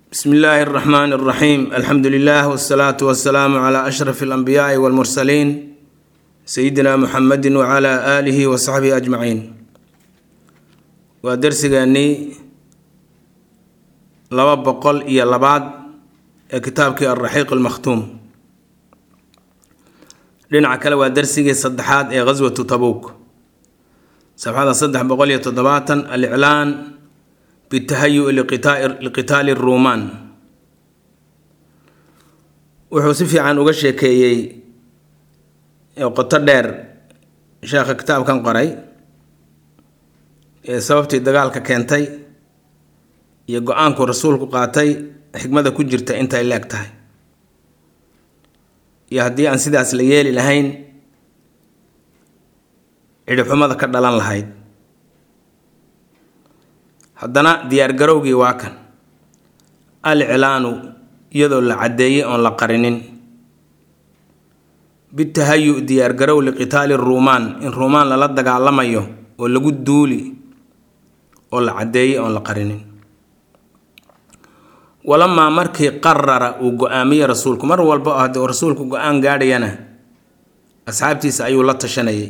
bsm illaahi اraxmaan اraxiim alxamdu lilah wsalaatu wasalaamu cla ashraf اlanbiyaai wاlmursaliin sayidina muxamedi wcla aalihi wa saxbihi ajmaciin waa dersigeennii laba boqol iyo labaad ee kitaabkii alraxiiq almakhtuum dhinaca kale waa dersigii saddexaad ee ghaswatu tabuuk safxada saddex boqol iyo toddobaatan aliclaan bitahayu liqitaali ruumaan wuxuu si fiican uga sheekeeyey qoto dheer sheekha kitaabkan qoray ee sababtii dagaalka keentay iyo go-aanku rasuulku qaatay xikmada ku jirta intay leeg tahay iyo haddii aan sidaas la yeeli lahayn cidhibxumada ka dhalan lahayd haddana diyaargarowgii waa kan al iclaanu iyadoo la caddeeyey oon la qarinin bitahayu diyaargarow liqitaali ruumaan in ruumaan lala dagaalamayo oo lagu duuli oo la caddeeyey oon la qarinin walamaa markii qarara uu go-aamiyey rasuulku mar walba oo haddii rasuulku go-aan gaadhayana asxaabtiisa ayuu la tashanayay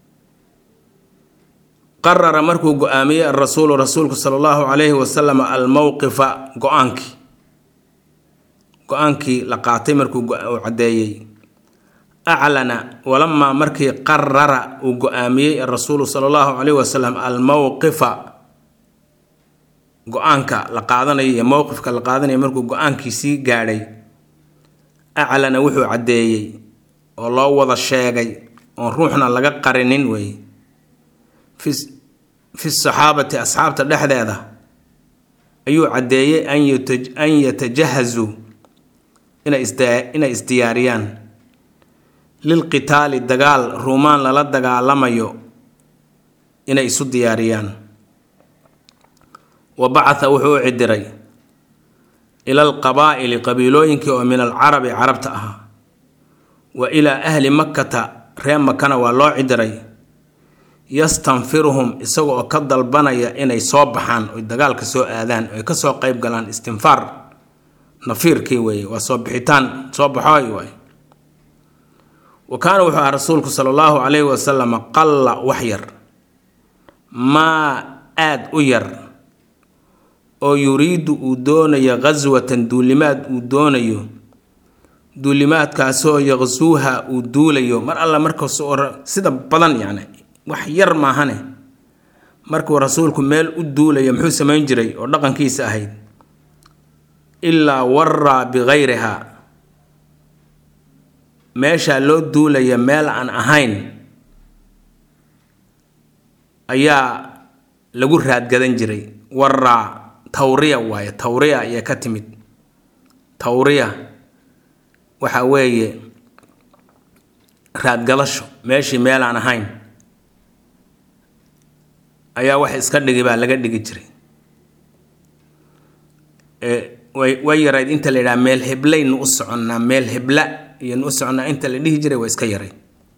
qarara markuu go-aamiyey arasuulu rasuulku sala allahu calayhi wasalam almowqifa go-aankii go-aankii la qaatay markuu uu caddeeyey aclana walamaa markii qarara uu go-aamiyey arasuulu sala allahu calayhi wasalam almowqifa go-aanka la qaadanayo iyo mowqifka la qaadanayo markuu go-aankiisii gaadhay aclana wuxuu caddeeyey oo loo wada sheegay oon ruuxna laga qarinin weeye fi saxaabati asxaabta dhexdeeda ayuu caddeeyey an yatajahazuu inay isdiyaariyaan lilqitaali dagaal ruumaan lala dagaalamayo inay isu diyaariyaan wa bacatha wuxuu u cidiray ila alqabaa'ili qabiilooyinkii oo min alcarabi carabta ahaa wa ilaa ahli makkata reer makana waa loo cidiray yastanfiruhum isaga oo ka dalbanaya inay soo baxaan oy dagaalka soo aadaan oy kasoo qeyb galaan istinfaar nafiirkii weeye waa soo bixitaan soo baxooy waay wa kaana wuxuu ahaa rasuulku sala allahu calayhi wasalam qalla wax yar maa aada u yar oo yuriidu uu doonayo ghaswatan duulimaad uu doonayo duulimaadkaasoo yaqsuuha uu duulayo mar alla markas sida badan yacni wax yar maahane markuu rasuulku meel u duulayo muxuu samayn jiray oo dhaqankiisa ahayd ilaa waraa bikayriha meeshaa loo duulaya meel aan ahayn ayaa lagu raadgadan jiray waraa tawriya waaye tawriya ayay ka timid tawriya waxa weeye raadgadasho meeshii meel aan ahayn ayaa wax iska dhigi baa laga dhigi jiray way yarayd inta la yidhaha meel heblaynu u soconnaa meel hebla iyonu u soconnaa inta la dhihi jiray waa iska yaray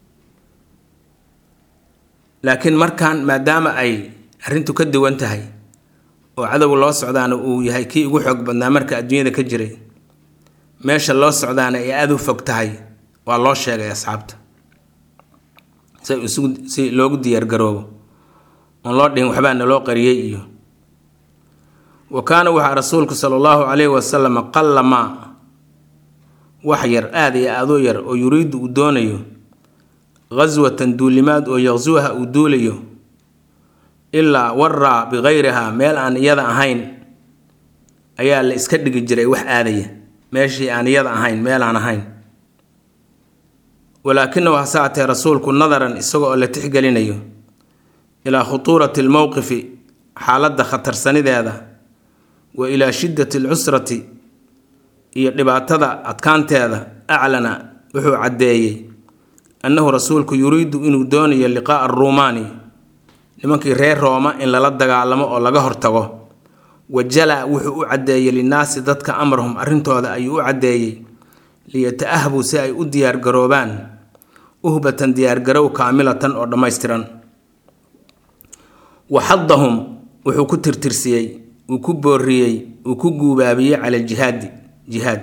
laakiin markan maadaama ay arrintu ka duwan tahay oo cadowga loo socdaana uu yahay kii ugu xoog badnaa marka adduunyada ka jiray meesha loo socdaana ay aada u fog tahay waa loo sheegay asxaabta si isugu si loogu diyaargaroobo oon loo dhihin waxbaa naloo qariyey iyo wa kaana waxaa rasuulku sala allahu calayhi wasalam qalla maa wax yar aada iyo aadoo yar oo yuriidu uu doonayo ghaswatan duulimaad oo yaqsuuha uu duulayo ilaa waraa bikayriha meel aan iyada ahayn ayaa la iska dhigi jiray wax aadaya meeshii aan iyada ahayn meel aan ahayn walaakinahu hase atee rasuulku nadaran isaga oo la tixgelinayo ilaa khutuurati almowqifi xaaladda khatarsanideeda wa ilaa shiddati alcusrati iyo dhibaatada adkaanteeda aclana wuxuu caddeeyey annahu rasuulku yuriidu inuu doonayo liqaa'a aruumaani nimankii reer rooma in lala dagaalamo oo laga hortago wajala wuxuu u caddeeyey linnaasi dadka amrahum arrintooda ayuu u caddeeyey liyata-ahbuu si ay u diyaargaroobaan uhbatan diyaargarow kaamilatan oo dhammaystiran waxadahum wuxuu ku tirtirsiyey uu ku booriyey uu ku guubaabiyey cala aljihaadi jihaad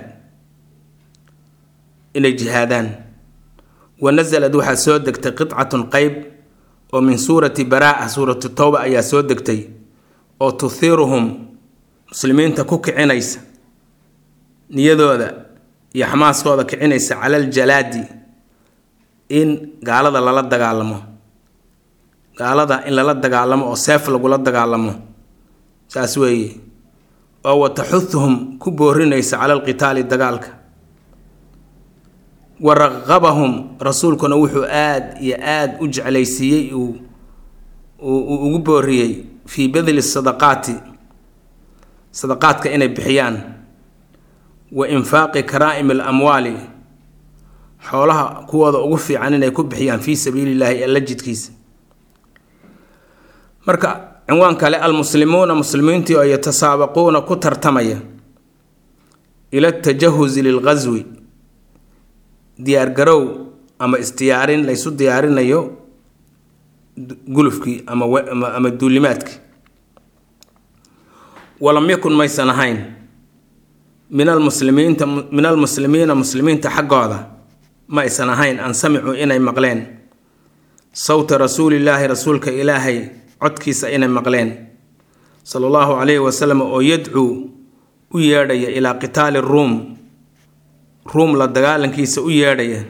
inay jihaadaan wa nasalad waxaa soo degtay qidcatun qeyb oo min suurati baraa suuratu towba ayaa soo degtay oo tuhiiruhum muslimiinta ku kicinaysa niyadooda iyo xamaaskooda kicinaysa cala aljalaadi in gaalada lala dagaalamo gaalada in lala dagaalamo oo seef lagula dagaalamo saas weeye oo wa taxuduhum ku boorinaysa cala alqitaali dagaalka wa raqabahum rasuulkuna wuxuu aada iyo aada u jeclaysiiyey uu uu ugu booriyey fii badli sadaqaati sadaqaadka inay bixiyaan wa infaaqi karaa'imi alamwaali xoolaha kuwooda ugu fiican inay ku bixiyaan fii sabiili llaahi alla jidkiisa marka cinwaan kale almuslimuuna muslimiintii oo yatasaabaquuna ku tartamaya ila atajahuzi lilqaswi diyaargarow ama isdiyaarin laysu diyaarinayo gulufkii ama ama duulimaadkii walam yakun maysan ahayn min almuslimiinta min almuslimiina muslimiinta xaggooda ma aysan ahayn an samicuu inay maqleen sawta rasuulillaahi rasuulka ilaahay codkiisa inay maqleen sala allahu calayhi wasalam oo yadcuu u yeedhaya ilaa qitaali ruum ruum la dagaalankiisa u yeedhaya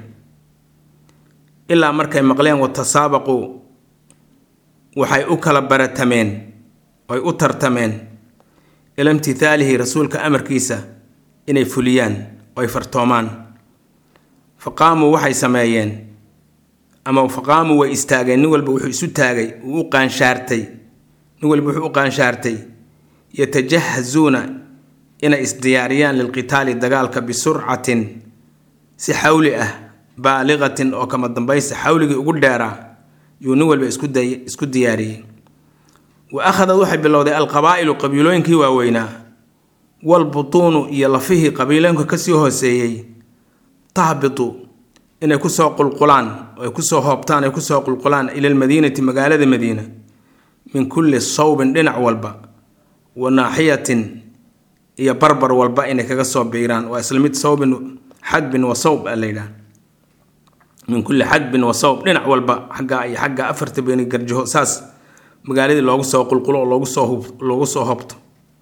ilaa markay maqleen watasaabaquu waxay u kala baratameen oy u tartameen ila imtithaalihi rasuulka amarkiisa inay fuliyaan oy fartoomaan fa qaamuu waxay sameeyeen ama fa qaamuu way istaageen nin walba wuxuu isu taagay uu u qaanshaartay nin walba wuxuu u qaanshaartay yatajahazuuna inay isdiyaariyaan lilqitaali dagaalka bisurcatin si xawli ah baaliqatin oo kama dambaysa xawligii ugu dheeraa yuu nin walba isku diyaariyey wa akhadad waxay bilowday alqabaa'ilu qabiilooyinkii waaweynaa walbutuunu iyo lafihii qabiilooyinka kasii hooseeyey tahbitu inay kusoo qulqulaan ay kusoo hoobtaan ay kusoo qulqulaan ila almadiinati magaalada madiina min kulli sawbin dhinac walba wa naaxiyatin iyo barbar walba inay kaga soo biiraan waa isla mid sawbin xadbin wa sawb a layidhaha min kulli xadbin wa sawb dhinac walba xaggaa iyo xagga afarta beeni garjaho saas magaaladii loogu soo qulqulo oo loogu soo loogu soo hobto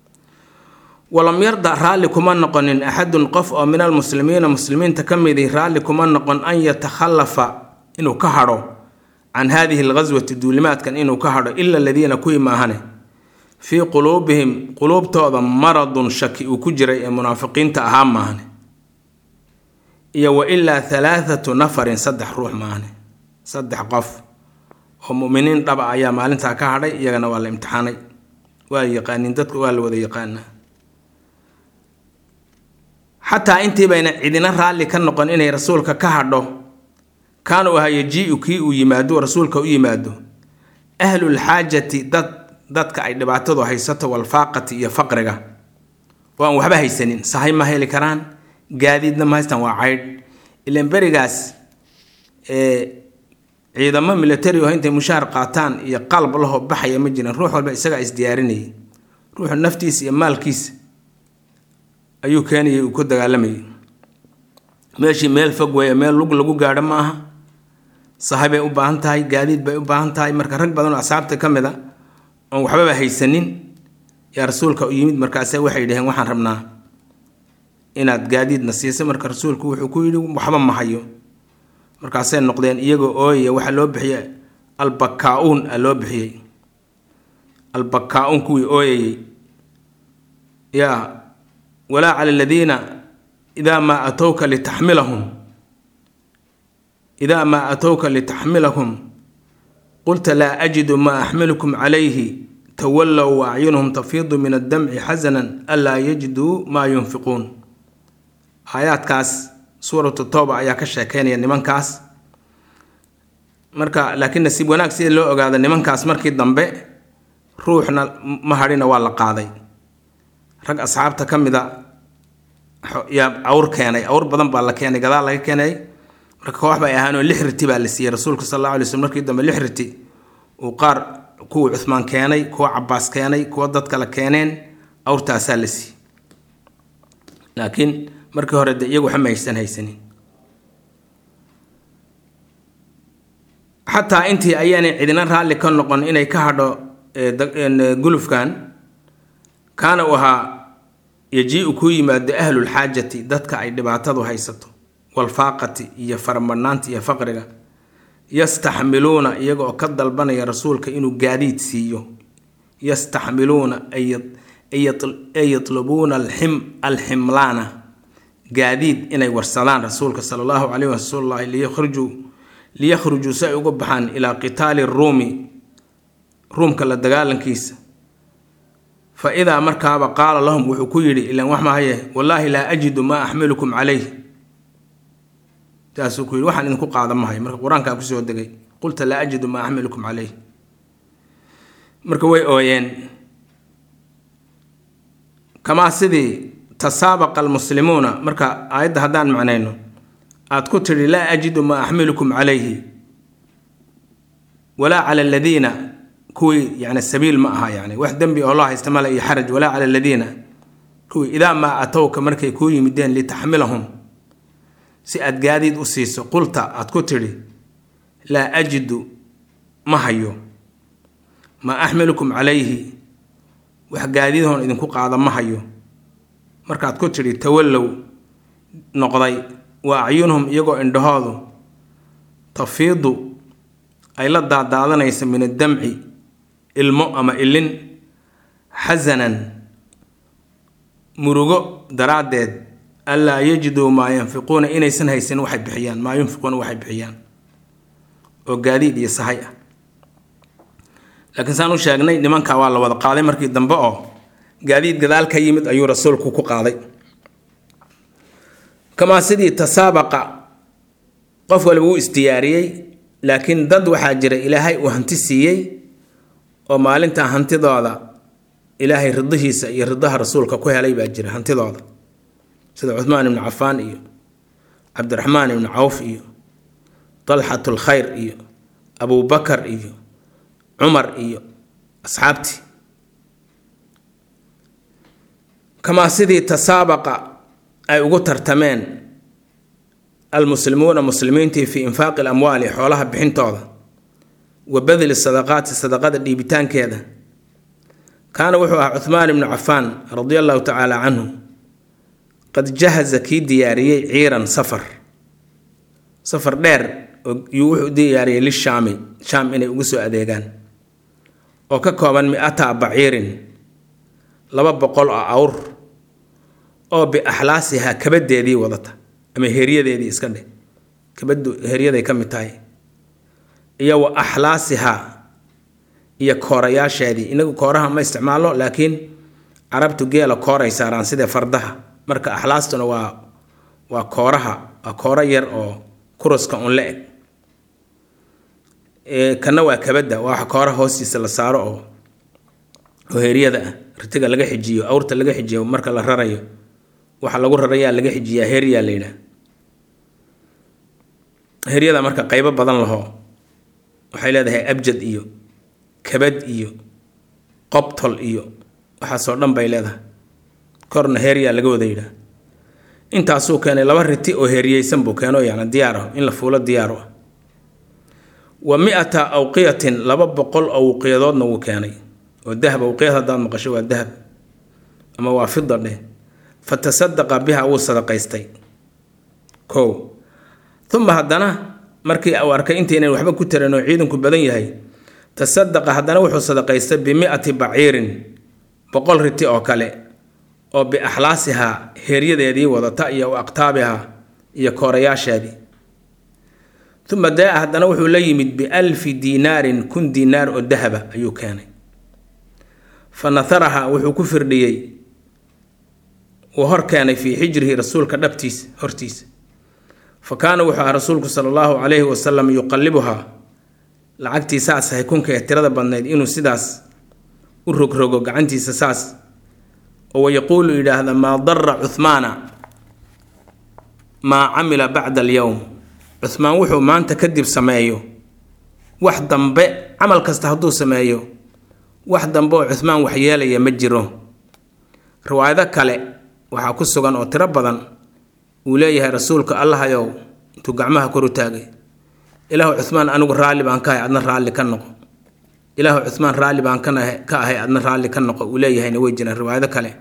walam yarda raalli kuma noqonin axadun qof oo min almuslimiina muslimiinta ka midi raalli kuma noqon an yatakhallafa inuu ka hadho can haadihi alghaswati duulimaadkan inuu ka hadho ila aladiina kuwii maahane fii quluubihim quluubtooda maradun shaki uu ku jiray ee munaafiqiinta ahaa maahane iyo wa ilaa halaathatu nafarin saddex ruux maahane saddex qof oo muminiin dhaba ayaa maalintaa ka hadhay iyagana waa la imtixaanay waa yaqaaniin dadka waa la wada yaqaanaa xataa intii bayna cidina raalli ka noqon inay rasuulka ka hadho kaanuu ahaa yajiiu kii uu yimaado rasuulka u yimaado ahlulxaajati dad dadka ay dhibaatadu haysato walfaaqati iyo faqriga oo aan waxba haysanin sahay ma heli karaan gaadiidna ma haystaan waa caydh ilan berigaas ciidamo militari oo intay mushaar qaataan iyo qalab lahoo baxaya ma jirin ruux walba isagaa isdiyaarinayay ruuxu naftiisa iyo maalkiisa ayuu keenayay uu ku dagaalamayay meeshii meel fog weeye meel lug lagu gaadho ma aha sahay bay u baahan tahay gaadiid bay u baahan tahay marka rag badan oo asxaabta ka mid a oon waxbaba haysanin yaa rasuulka u yimid markaase waxay dhaheen waxaan rabnaa inaad gaadiidna siisa marka rasuulku wuxuu ku yidhi waxba ma hayo markaasay noqdeen iyagoo ooyaya waxaa loo bixiyey albakkaa-uun a loo bixiyey albakkaa-uun kuwii ooyayey yaa walaa cala aladiina idaa maa atowka litaxmilahum idaa maa atowka litaxmilahum qulta laa ajidu maa axmilukum calayhi tawallow wa acyunuhum tafiidu min addamci xasanan anlaa yajiduu maa yunfiquun aayaadkaas suuratu tooba ayaa ka sheekeynaya nimankaas marka laakiin nasiib wanaag sida loo ogaado nimankaas markii dambe ruuxna ma hadhina waa la qaaday rag asxaabta ka mid a yaa awr keenay awr badan baa la keenay gadaal laga keenay marka koox bay ahaanoo lix riti baa la siiyey rasuulka sal alla alay slm markii dambe lix riti uu qaar kuwa cuhmaan keenay kuwa cabaas keenay kuwa dad kale keeneen awrtaasaa la siiyey laakiin markii hore de iyagu waxma haysan haysanin xataa intii ayaanay cidina raalli ka noqon inay ka hadho gulufkan kaana u ahaa yajiiu kuu yimaado ahlulxaajati dadka ay dhibaatadu haysato walfaaqati iyo faramadhnaanta iyo faqriga yastaxmiluuna iyaga oo ka dalbanaya rasuulka inuu gaadiid siiyo yastaxmiluuna ay yatlubuuna alximlaana gaadiid inay warsadaan rasuulka sala allahu caleyhi wasallahi liyakhrujuu liyakhrujuu si ay uga baxaan ilaa qitaali ruumi ruumka la dagaalankiisa fa idaa markaaba qaala lahum wuxuu ku yidhi ilan wax mahaye wallaahi laa ajidu maa axmilukum calayh saasuu ku yidhi waxaan idinku qaada mahay marka qur-aankaa kusoo degay qulta laa ajidu maa axmilukum calayh marka way ooyeen kamaa sidii tasaabaqa almuslimuuna marka aayadda haddaan macnayno aad ku tidhi laa ajidu maa axmilukum calayhi walaa cala aladiina kuwii yani sabiil ma aha yani wax dembi oo loo haysta male iyo xaraj walaa cala aladiina kuwii idaa maa atowka markay kuu yimideen litaxmilahum si aad gaadiid u siiso qulta aad ku tidhi laa ajidu ma hayo maa axmilukum calayhi wax gaadiidhoon idinku qaada ma hayo markaad ku tidhi tawallow noqday wa acyunhum iyagoo indhahoodu tafiidu ay la daadaadanaysa min addamci ilmo ama ilin xasanan murugo daraaddeed anlaa yajiduu maa yanfiquuna inaysan haysan waxay bixiyaan maa yunfiquuna waxay bixiyaan oo gaadiid iyo sahay ah laakiin saan u sheegnay nimanka waa la wada qaaday markii dambe oo gaadiid gadaal ka yimid ayuu rasuulku ku qaaday kamaa sidii tasaabaqa qof waliba uu isdiyaariyey laakiin dad waxaa jira ilaahay uu hanti siiyey oo maalintaa hantidooda ilaahay ridihiisa iyo ridaha rasuulka ku helay baa jira hantidooda sida cuhmaan ibnu cafaan iyo cabdiraxmaan ibnu cawf iyo dalxatu lkhayr iyo abubakar iyo cumar iyo asxaabtii kamaa sidii tasaabaqa ay ugu tartameen almuslimuuna muslimiintii fii infaaqi alamwaali xoolaha bixintooda wa badli sadaqaati sadaqada dhiibitaankeeda kaana wuxuu ahaa cuhmaan ibnu cafaan radia allahu tacaala canhu qad jahaza kii diyaariyey ciiran safar safar dheer yuu wuxuu diyaariyey lishaami shaam inay ugu soo adeegaan oo ka kooban mi-ata baciirin laba boqol oo awr oo biaxlaasihaa kabadeedii wadata ama heryadeedii iska dheh kabadu heryaday ka mid tahay iyo wa axlaasihaa iyo koorayaasheedii inagu kooraha ma isticmaalo laakiin carabtu geela kooray saaraan sidee fardaha marka axlaastuna waa waa kooraha waa kooro yar oo kuruska un la eg kana waa kabadda waa wax kooraha hoostiisa la saaro oo oo heryada ah ritiga laga xijiyo awrta laga xijiyo marka la rarayo waxa lagu rarayaa laga xijiyaa heryaa la yidhaah heryada marka qaybo badan laho waxay leedahay abjad iyo kabad iyo qobtol iyo waxaasoo dhan bay leedahay korna heryaa laga wada yidhaah intaasuu keenay laba riti oo heryeysan buu keeno yani diyaar ah in la fuulo diyaar ah wa mi-ata awqiyatin laba boqol oo awqiyadoodna wuu keenay oo dahab awqiyad haddaad maqasho waa dahab ama waa fida dheh fa tasadaqa biha wuu sadaqaystay kow uma haddana markii uu arkay intaynan waxba ku taran oo ciidanku badan yahay tasadaqa haddana wuxuu sadaqaystay bimi-ati baciirin boqol riti oo kale oo biaxlaasihaa heeryadeedii wadata iyo aqtaabihaa iyo koorayaasheedii uma daa haddana wuxuu la yimid bialfi diinaarin kun diinaar oo dahaba ayuu keenay fa naharaha wuxuu ku firdhiyey uu hor keenay fii xijrihi rasuulka dhabtiisa hortiisa fa kaana wuxuu ahaa rasuulku sala allahu calayhi wasalam yuqallibuhaa lacagtii saas ahay kunka ee tirada badnayd inuu sidaas u rogrogo gacantiisa saas oo wayaquulu yidhaahda maa dara cuhmaana maa camila bacda alyowm cuhmaan wuxuu maanta kadib sameeyo wax dambe camal kasta hadduu sameeyo wax dambe oo cuhmaan waxyeelaya ma jiro riwaayado kale waxaa ku sugan oo tiro badan uu leeyahay rasuulka allahayow intuu gacmaha kor u taagay ilaahu cuhmaan anigu raalli baan ka ahay adna raalli ka noqo ilaahu cuhmaan raalli baan ka ahay adna raalli ka noqo uu leeyahayna way jiraan riwaayado kale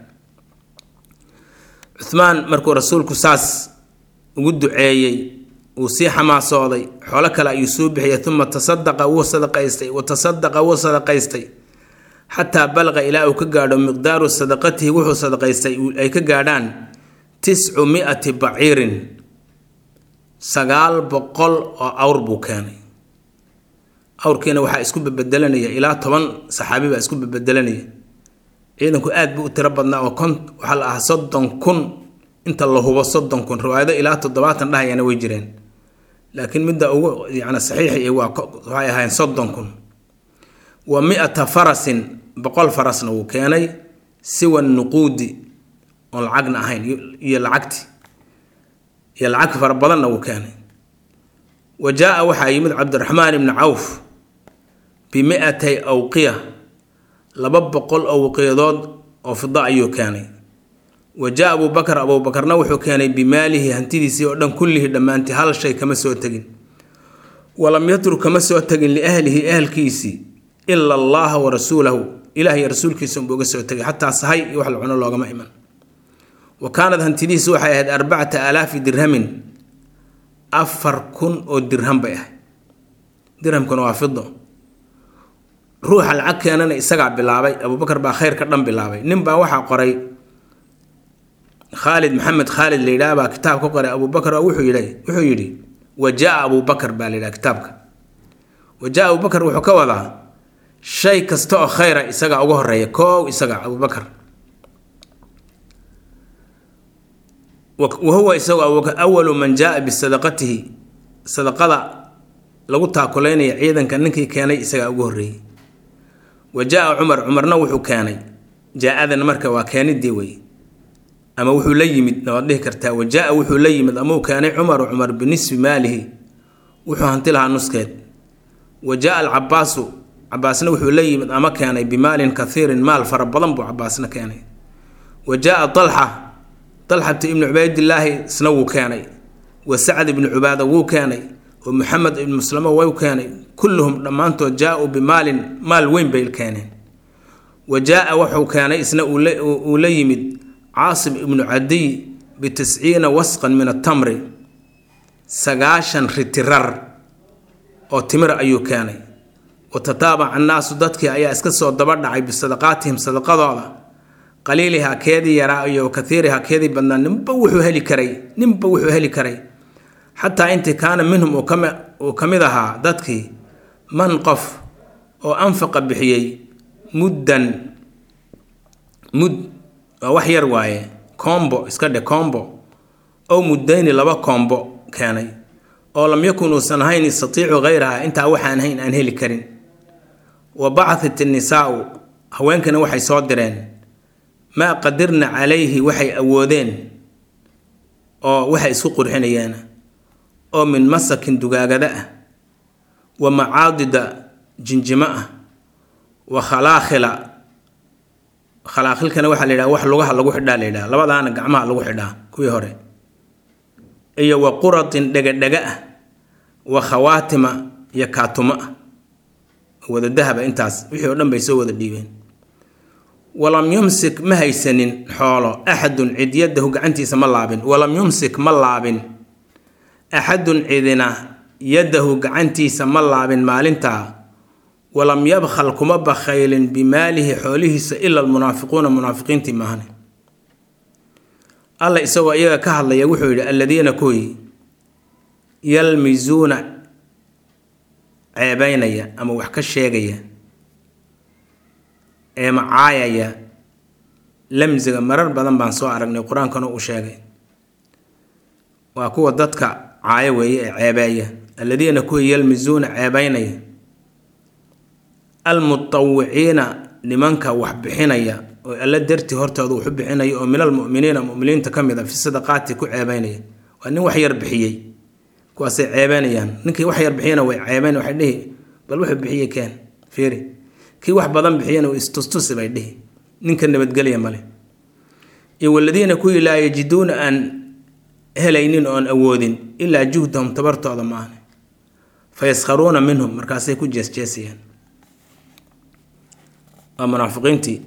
cuhmaan markuu rasuulku saas ugu duceeyey uu sii xamaasooday xoolo kale ayuu soo bixiyay uma tasadaqa wuu sadaqaystay wa tasadaqa wuu sadaqaystay xataa balaqa ilaa uu ka gaadho miqdaaru sadaqatihi wuxuu sadaqaystay ay ka gaadhaan tiscu mi-ati baciirin sagaal boqol oo awr buu keenay awrkiina waxaa isku bebedelanaya ilaa toban saxaabi baa isku bebedelanaya ciidanku aad buu u tiro badnaa oo kon waxaa la ahaa soddon kun inta la hubo soddon kun riwaayado ilaa toddobaatan dhahayana way jireen laakiin midda ugu yani saxiixi waa waxay ahaayeen soddon kun wa mi-ata farasin boqol farasna wuu keenay siwa nuquudi oon lacagna ahayn iyo lacagti iyo lacag fara badanna wuu keenay wa jaa-a waxaa yimid cabdiraxmaan ibni cawf bimi-atay awqiya laba boqol oo waqiyadood oo fida ayuu keenay wa jaa abuu bakar abuubakarna wuxuu keenay bimaalihi hantidiisii oo dhan kullihii dhammaantii hal shay kama soo tegin walam yatruk kama soo tegin liahlihi ahalkiisii ila allaha wa rasuulahu ilaah iyo rasuulkiisa unbuu uga soo tegay xataa sahay iyo wax la cuno loogama iman wa kaanad hantidiisi waxay ahayd arbacata aalaafi dirhamin afar kun oo dirham bay ahayd dirhamkuna waa fido ruuxa lacag keenana isagaa bilaabay abuubakar baa khayrka dhan bilaabay nin baa waxaa qoray khaalid maxamed khaalid la yidhaah baa kitaab ka qoray abuubakar oo wuxuu yidhi wuxuu yidhi wa jaa abuubakar baa la yidhaha kitaabka wa jaa abuubakar wuxuu ka wadaa shay kasta oo khayra isagaa uga horeeya koow isaga abuubakar wa huwa isagu abuubakar awalu man jaa bisadaqatihi sadaqada lagu taakulaynaya ciidanka ninkii keenay isagaa ugu horreeyey wa jaa cumar cumarna wuxuu keenay jaa-adan marka waa keenidii wey ama wuxuu la yimid waad dhihi kartaa wa jaa wuxuu la yimid ama uu keenay cumaru cumar binisfi maalihi wuxuu hanti lahaa nuskeed wa jaa alcabaasu cabaasna wuxuu la yimid ama keenay bimaalin kathiirin maal fara badan buu cabaasna keenay wa jaa dalxa dalxatu ibnu cubaydillaahi isna wuu keenay wa sacd ibnu cubaada wuu keenay wa maxamed ibnu muslamo wuu keenay kulluhum dhammaantood jaa-uu bimaalin maal weyn bay keeneen wa jaa wuxuu keenay isna uu la yimid caasim ibnu cadiy bitisciina wasqan min atamri sagaashan ritirar oo timir ayuu keenay wa tataabaca annaasu dadkii ayaa iska soo daba dhacay bisadaqaatihim sadaqadooda qaliilihaa keedii yaraa iyo kaiirihaa keedii badnaa ninba wuxuu heli karay ninba wuxuu heli karay xataa intii kaana minhum uu ka mid ahaa dadkii man qof oo anfaqa bixiyey muddan mud waa wax yar waaye combo iska dhe combo ow muddayni laba combo keenay oo lam yakun uusan ahayn yastatiicu hayraha intaa waxaan hayn aan heli karin wa bacatat innisaau haweenkana waxay soo direen maa qadirna calayhi waxay awoodeen oo waxay isku qurxinayeen oo min masakin dugaagada ah wa macaadida jinjimo ah wa khalaakhila khalaaqilkana waxaa la yidhaha wax lugaha lagu xidhaa la yidhaha labadaana gacmaha lagu xidhaa kuwii hore iyo wa quratin dhega-dhega ah wa khawaatima iyo kaatuma ah wada dahaba intaas wixii oo dhan bay soo wada dhiibeen walam yumsik ma haysanin xoolo axadun cid yadahu gacantiisa ma laabin walam yumsik ma laabin axadun cidina yadahu gacantiisa ma laabin maalintaa walam yabkhal kuma bakhaylin bimaalihi xoolihiisa ila almunaafiquuna munaafiqiintii maahane alla isagoo iyaga ka hadlaya wuxuu yidhi alladiina kuwii yalmisuuna ceebeynaya ama wax ka sheegaya ee macaayaya lamsiga marar badan baan soo aragnay qur-aankana uu sheegay waa kuwa dadka caayo weeye ee ceebeeya alladiina kuwii yalmisuuna ceebeynaya almutawiciina nimanka wax bixinaya oo alla dartii hortooda waxu bixinaya oo min almuminiina muminiinta ka mid a fi sadaqaati ku ceebeynaya waa nin wax yar bixiyey kuwaasay ceebeynayaan ninkii wax yar bixiyana way ceebeyn waxay dhihi bal wuxuu bixiyey keen fiiri kii wax badan bixiyana istustusi bay dhihi ninka nabadgelya male iyo waladiina kuwii laa yajiduuna aan helaynin oon awoodin ilaa juhdahum tabartooda maahne fayaskharuuna minhum markaasay ku jeesjeesayaan waa munaafiqiintii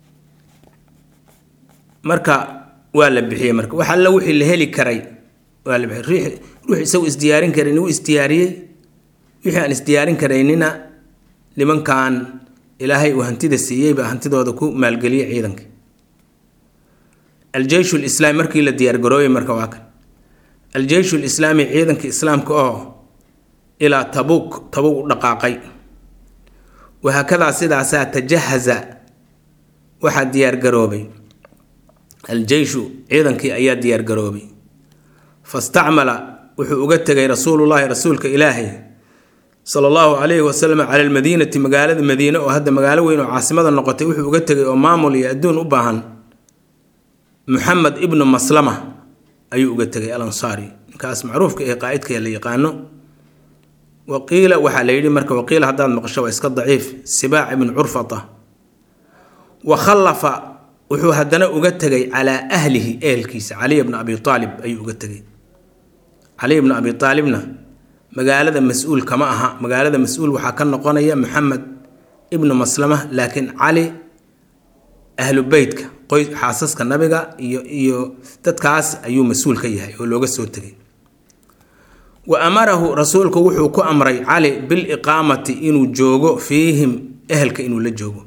marka waa la bixiyey marka wax alla wixii la heli karay waa la bixiyey ruux isagu isdiyaarin karin wuu isdiyaariyey wixii aan isdiyaarin karaynina nimankan ilaahay uu hantida siiyey baa hantidooda ku maalgeliyey ciidanka aljeyshu lislaami markii la diyaargarooyey marka waa kan aljeyshu lislaami ciidanka islaamka oo ilaa tabuuk tabuuk u dhaqaaqay wahaakadaa sidaasaa tajahaza waxaa diyaargaroobay aljeyshu ciidankii ayaa diyaargaroobay fastacmala wuxuu uga tegay rasuulullaahi rasuulka ilaahay sala allahu calayhi wasalam cala almadiinati magaalada madiine oo hadda magaalo weyn oo caasimada noqotay wuxuu uga tegay oo maamul iyo adduun u baahan muxamed ibnu maslama ayuu uga tegay al ansaari ninkaas macruufka ee qaa'idka la yaqaano waqiila waxaa la yidhi marka waqiila haddaad maqasho waa iska daciif sibaac ibnu curfata wa khallafa wuxuu haddana uga tegay calaa ahlihi ehelkiisa caliy bna abi aalib ayuu uga tegay caliy bna abi aalibna magaalada mas-uul kama aha magaalada mas-uul waxaa ka noqonaya maxamed ibnu maslama laakiin cali ahlu beytka qoys xaasaska nabiga iyo iyo dadkaas ayuu mas-uul ka yahay oo looga soo tegay wa amarahu rasuulku wuxuu ku amray cali biliqaamati inuu joogo fiihim ehelka inuu la joogo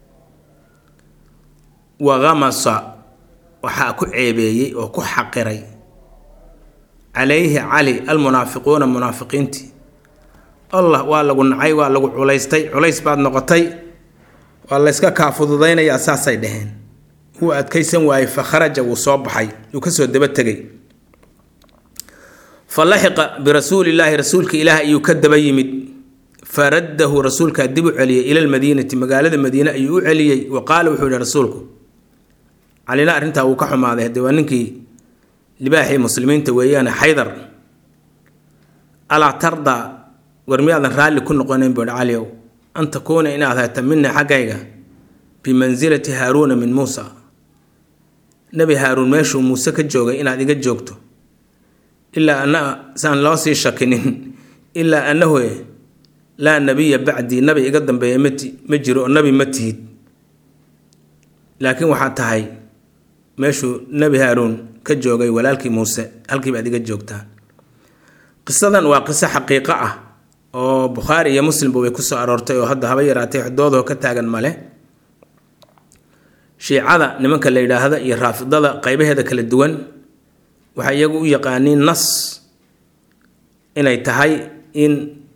wa khamasa waxaa ku ceebeeyey oo ku xaqiray calayhi cali almunaafiquuna munaafiqiintii allah waa lagu nacay waa lagu culaystay culays baad noqotay waa layska kaa fududaynayaa saasay dhaheen wuu adkaysan waayey fa kharaja wuu soo baxay wuu kasoo daba tegay fa laxiqa birasuulillaahi rasuulka ilaah ayuu ka daba yimid faraddahu rasuulkaa dib u celiyey ila lmadiinati magaalada madiine ayuu u celiyey wa qaala wuxuu yihi rasuulku calina arrintaa wuu ka xumaaday haddee waa ninkii libaaxii muslimiinta weeyaane xaydar alaa tardaa war miyaadan raalli ku noqonayn buuhi caliow an takuuna inaad hayta mina xaggayga bimansilati haaruuna min muusa nebi haaruun meeshuu muuse ka joogay inaad iga joogto ilaa ana saan loo sii shakinin ilaa annahu laa nabiya bacdii nabi iga dambeeya mati ma jiro oo nabi ma tihid laakiin waxaad tahay meeshuu nebi haaruun ka joogay walaalkii muuse halkii baad iga joogtaa qisadan waa qiso xaqiiqo ah oo bukhaari iyo muslimba way kusoo aroortay oo hadda haba yaraatay xdoodoo ka taagan male shiicada nimanka la yidhaahda iyo raafidada qeybaheeda kala duwan waxay iyagu u yaqaaniin nas inay tahay in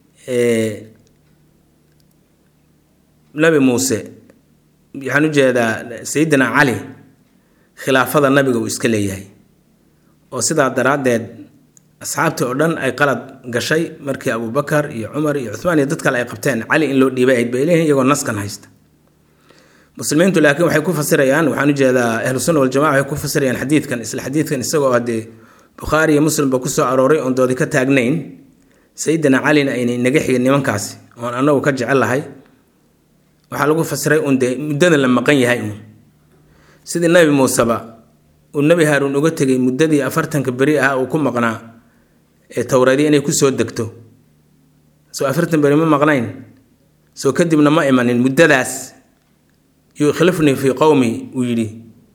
nabi muuse waxaan ujeedaa sayidina cali khilaafada nabiga uu iska leeyahay oo sidaa daraaddeed asxaabtii oo dhan ay qalad gashay markii abubakar iyo cumar iyo cuhmaan iyo dad kale ay qabteen cali in loo dhiibay ahayd bay leeyihin iyagoo naskan haysta muslimiintu laakiin waxay ku fasirayaan waxaan ujeedaa ahlu sunna waljamaca waxay ku fasirayaan xadiidkan isla xadiidkan isagoo haddee bukhaari iyo muslimba kusoo arooray oon doodi ka taagnayn sayidina calina aynay naga xigin nimankaasi oon annagu ka jecel lahay waxaa lagu fasiray uun dee muddada la maqan yahay uun sidii nabi muuseba uu nebi haaruun uga tegay muddadii afartanka beri ah uu ku maqnaa ee towreedii inay kusoo degto soo afartan beri ma maqnayn soo kadibna ma imanin muddadaas yukhlifnii fii qowmi uu yidhi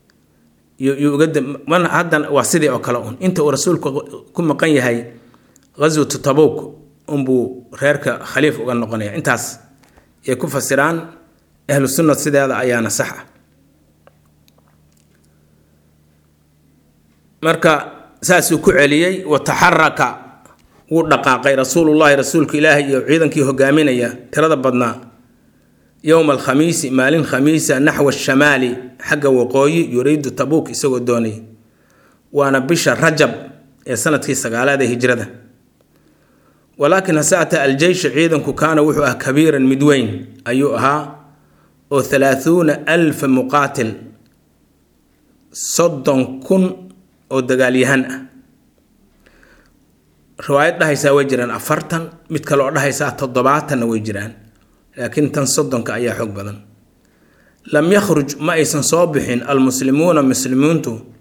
uga haddan waa sidii oo kale un inta uu rasuulku ku maqan yahay ghaswatu tabuuk unbuu reerka khaliif uga noqonaya intaas yay ku fasiraan ahlu sunna sideeda ayaana sax ah marka saasuu ku celiyey wa taxaraka wuu dhaqaaqay rasuulullaahi rasuulka ilaahay iyo ciidankii hogaaminaya tirada badnaa yowma alkhamiisi maalin khamiisa naxwa shamaali xagga waqooyi yuriidu tabuuk isagoo doonay waana bisha rajab ee sanadkii sagaalaad ee hijrada walaakin hase ataa aljeysha ciidanku kaana wuxuu ah kabiiran mid weyn ayuu ahaa oo halaahuuna alfa muqaatil soddon kun oo dagaalyahan ah riwaayad dhahaysaa way jiraan afartan mid kale oo dhahaysaa toddobaatanna way jiraan laakiin tan soddonka ayaa xoog badan lam yakhruj ma aysan soo bixin almuslimuuna muslimiintu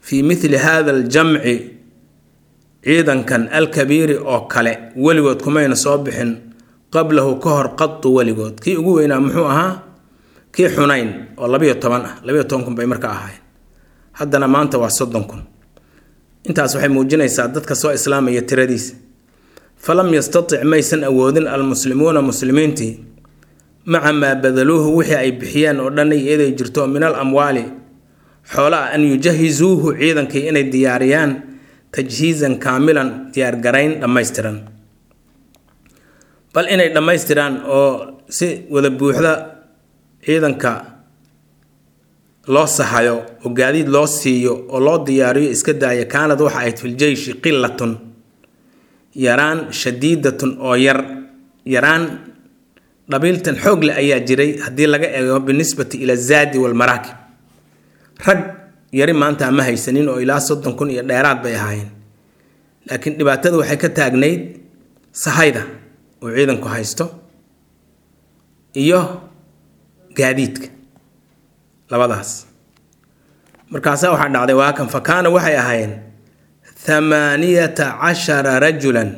fii mithli hada aljamci ciidankan alkabiiri oo kale weligood kumayna soo bixin qablahu ka hor qadu weligood kii ugu weynaa muxuu ahaa kii xunayn oo labayo toban ah labayo toban kun bay marka ahayn haddana maanta waa soddon kun intaas waxay muujinaysaa dadka soo islaamaya tiradiisa falam yastatic maysan awoodin almuslimuuna muslimiintii maca maa badaluuhu wixii ay bixiyeen oo dhan iyaday jirto min al amwaali xoola ah an yujahizuuhu ciidankii inay diyaariyaan tajhiizan kaamilan diyaargarayn dhammaystiran bal inay dhammaystiraan oo si wada buuxda ciidanka loo sahayo oo gaadiid loo siiyo oo loo diyaariyo iska daaya kaanad waxa ahayd fil jeyshi qilatun yaraan shadiidatun oo yar yaraan dhabiiltan xoog leh ayaa jiray haddii laga eego binisbati ila zaadi walmaraakib rag yari maanta ma haysanin oo ilaa soddon kun iyo dheeraad bay ahaayeen laakiin dhibaatada waxay ka taagnayd sahayda oo ciidanku haysto iyo gaadiidka labadaas markaasaa waxaa dhacday waakan fa kaana waxay ahaayeen thamaaniyata cashara rajulan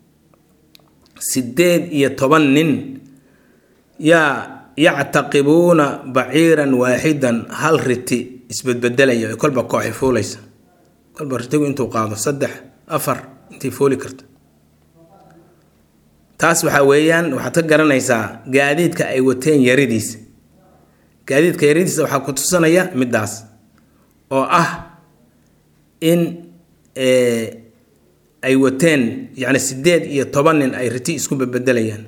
sideed iyo toban nin yaa yactaqibuuna baciiran waaxidan hal riti isbedbedelaya oo kolba kooxi fuulaysa kolba ritigu intuu qaado saddex afar intay fuuli karta taas waxaa weeyaan waxaad ka garanaysaa gaadiidka ay wateen yaridiisa gaadiidka yaridiisa waxaa ku tusanaya middaas oo ah in ay wateen yacni sideed iyo toban nin ay riti isku bedbedelayaan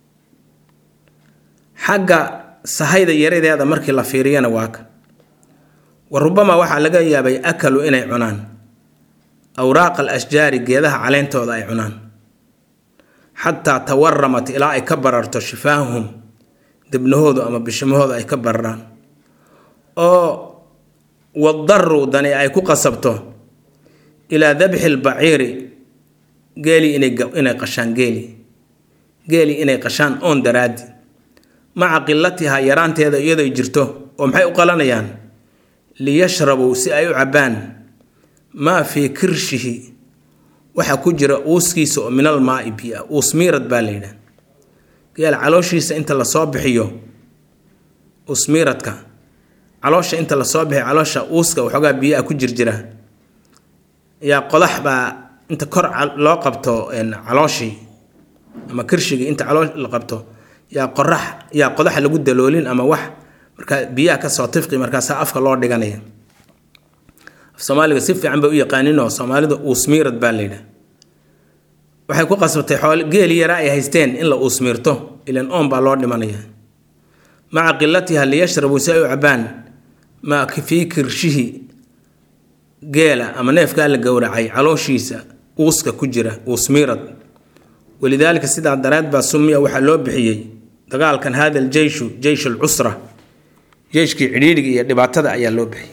xagga sahayda yaradeeda markii la fiiriyana waa ka wa rubama waxaa laga yaabay akalu inay cunaan awraaqa al ashjaari geedaha caleentooda ay cunaan xataa tawaramat ilaa ay ka bararto shifaahum debnahoodu ama bishimahooda ay ka bararaan oo wadaru dani ay ku qasabto ilaa dabxi lbaciiri geeli inay qashaan geeli geeli inay qashaan oon daraadi maca qilatihaa yaraanteeda iyadoy jirto oo maxay u qalanayaan liyashrabuu si ay u cabbaan maa fii kirshihi waxaa ku jira uuskiisa oo minal maai biya uus miirad baa la yidhaha geel calooshiisa inta lasoo bixiyo uusmiiradka caloosha inta lasoo bixiyo caloosha uuska waxoogaa biyaa ku jirjira yaa qodax baa inta kor loo qabto calooshii ama kirshigii inta caloosh la qabto yaa qorax yaa qodax lagu daloolin ama wax markaa biyaha kasoo tifqi markaasaa afka loo dhiganaya af soomaaliga si fiican bay u yaqaaninoo soomaalida uusmiirad baa la yidhaha waxay ku qasbatay xool geeli yaraa ay haysteen in la uusmiirto ilan oon baa loo dhimanaya maca qilatiha liyashrabuu si ay u cabaan maa fii kirshihi geela ama neefkaa la gowracay calooshiisa uuska ku jira uusmiirad walidaalika sidaa dareed baa sumiya waxaa loo bixiyey dagaalkan hada aljeyshu jeysh alcusra jeyshkii cidhiidhiga iyo dhibaatada ayaa loo bixiyey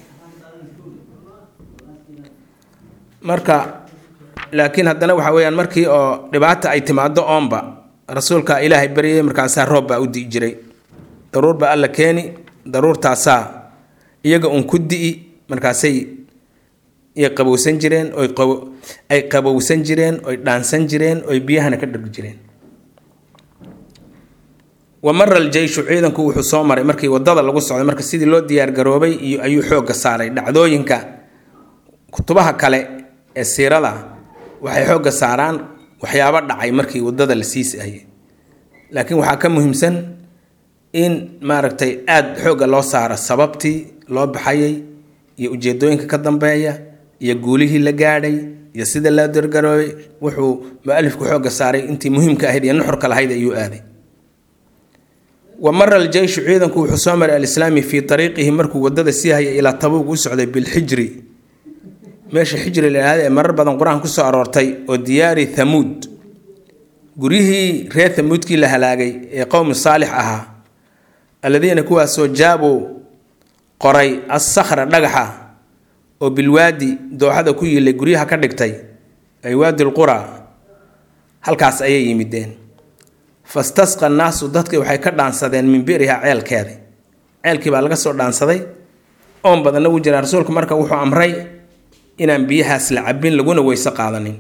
marka laakiin haddana waxa weyaan markii oo dhibaata ay timaado oonba rasuulka ilaahay baryay markaasaa roob baa u di'i jiray daruur baa alla keeni daruurtaasaa iyaga uun ku di'i markaasay ay qabowsan jireen oy ay qabowsan jireen oy dhaansan jireen oy biyahana ka dhargi jireen wa mara aljeyshu ciidanku wuxuu soo maray markii wadada lagu socday marka sidii loo diyaargaroobay iyo ayuu xoogga saaray dhacdooyinka kutubaha kale ee siirada waxay xoogga saaraan waxyaabo dhacay markii wadada la siisayay laakiin waxaa ka muhiimsan in maaragtay aada xoogga loo saaro sababtii loo baxayay iyo ujeedooyinka ka dambeeya iyo guulihii la gaadhay iyo sida loo dargaroobay wuxuu mualifku xoogga saaray intii muhiimka ahayd iyo nuxurka lahayd ayuu aaday wa mara aljeyshu ciidanku wuxuu soo maray alislaami fii ariiqihi markuu wadada sii hayay ilaa tabuug u socday bilxijri meesha xijri la yidhahda ee marar badan qur-aan kusoo aroortay oo diyaari thamuud guryihii reer thamuudkii la halaagay ee qowmi saalix ahaa alladiina kuwaasoo jaabuu qoray assakhra dhagaxa oo bilwaadi dooxada ku yilay guryaha ka dhigtay ay waadi lqura halkaas ayay yimideen fastasqa naasu dadkii waxay ka dhaansadeen min biriha ceelkeeda ceelkii baa laga soo dhaansaday oon badanna wuu jiraa rasuulku marka wuxuu amray inaan biyahaas la cabin laguna weyse qaadanin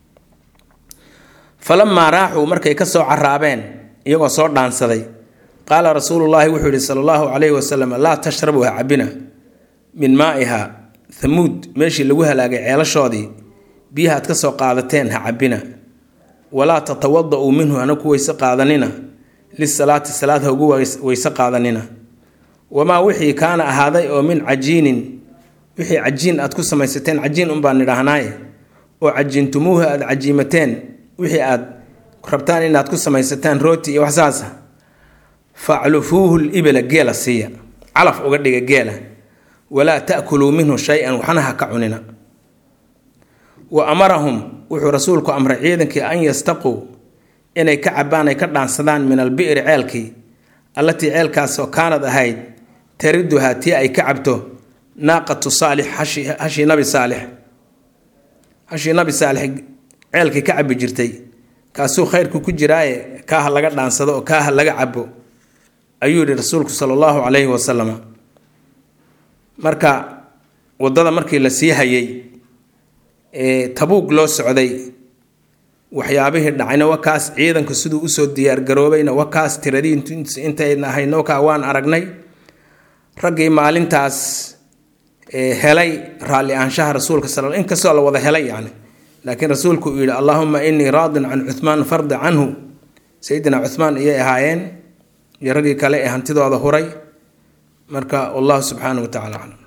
falamaa raaxuu markay ka soo caraabeen iyagoo soo dhaansaday qaala rasuulullaahi wuxuu yihi sala allahu calayhi wasalam laa tashrabu ha cabina min maa'iha thamuud meeshii lagu halaagay ceelashoodii biyaha ad ka soo qaadateen ha cabina walaa tatawada-uu minhu hana ku weyse qaadanina lisalaati salaad ha ugu weyse qaadanina wamaa wixii kaana ahaaday oo min cajiinin wixii cajiin aad ku samaysateen cajiin unbaan nidhaahnaaye oo cajiintumuuha aad cajiimateen wixii aad rabtaan inaad ku samaysataan rooti iyo waxsaasa faclufuuhu libila geela siiya calaf uga dhiga geela walaa ta'kuluu minhu shay-an waxna ha ka cunina wa amarahum wuxuu rasuulku amray ciidankii an yastaquu inay ka cabaan ay ka dhaansadaan min albi'ri ceelkii allatii ceelkaasoo kaanad ahayd tariduhaa tii ay ka cabto naaqatu saalix hashii nabi saalix hashii nabi saalix ceelkii ka cabi jirtay kaasuu khayrku ku jiraaye kaaha laga dhaansado oo kaaha laga cabo ayuu yihi rasuulku sala allahu calayhi wasalam marka waddada markii la sii hayay ee tabuug loo socday waxyaabihii dhacayna wakaas ciidanku siduu usoo diyaargaroobayna wakaas tiradii intayna ahayna wakaa waan aragnay raggii maalintaas helay raalli ahaanshaha rasuulka sal inkastoo la wada helay yani laakiin rasuulku uu yihi allahuma inii raadin can cuhmaan fardi canhu sayidina cuhmaan iyay ahaayeen iyo raggii kale ee hantidooda huray marka wallahu subxaanahu wa tacala aclam